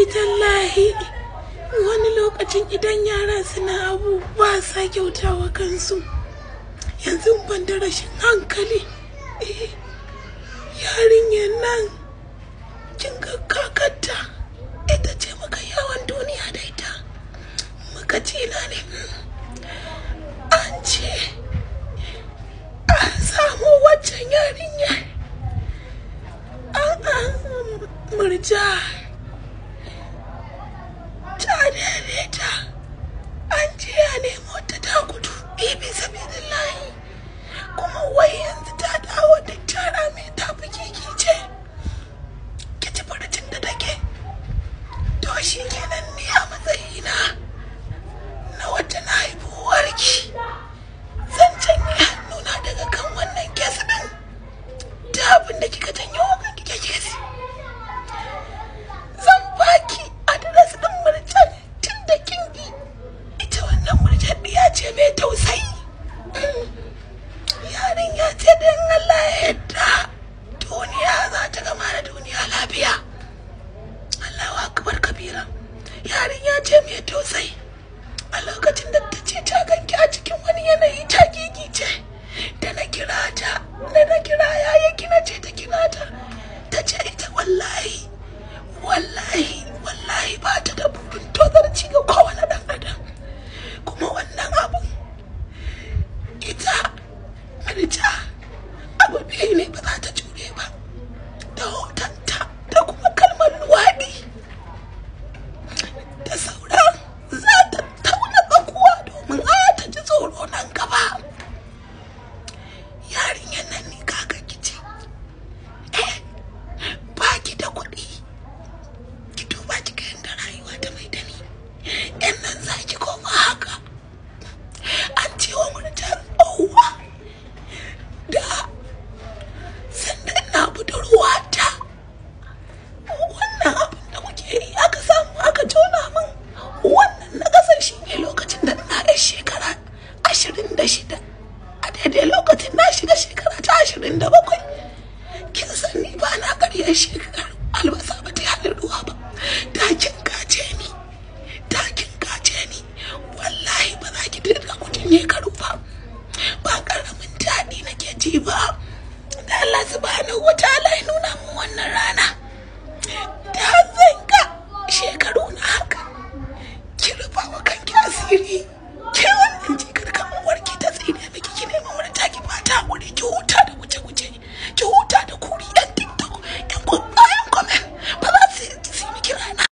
wallahi tallahi wani lokacin idan yara suna abu ba sa kyautawa kansu yanzu ban da rashin hankali eh, yarinyar nan kin ga kakarta ita ce muka yawon duniya da ita muka cila ne an ce an samu waccan yarinya an an murja ta daidaita an ce ya nemo ta ta gudu bibi sabidillahi kuma wai yanzu ta dawo da tara mai tafi kiki ce ki ci farcin da take to shi kenan ni a matsayina na wata na haifuwarki zan canye hannuna daga kan wannan kes din da abin da kika janyo wa kanki ke kesi zan baki adres din murjan tun da kin yi ita wannan murjan ya ce mai tausayi yarin ya ce don Allah ya yadda duniya za ta gama da duniya lafiya Allahu akbar kabira yarin ya ce mai tausayi a lokacin da ta ce ta ganki a cikin wani yanayi ta gigice da na kira ta da na kira yaya kina ce ta kira ta ta ce ita wallahi wallahi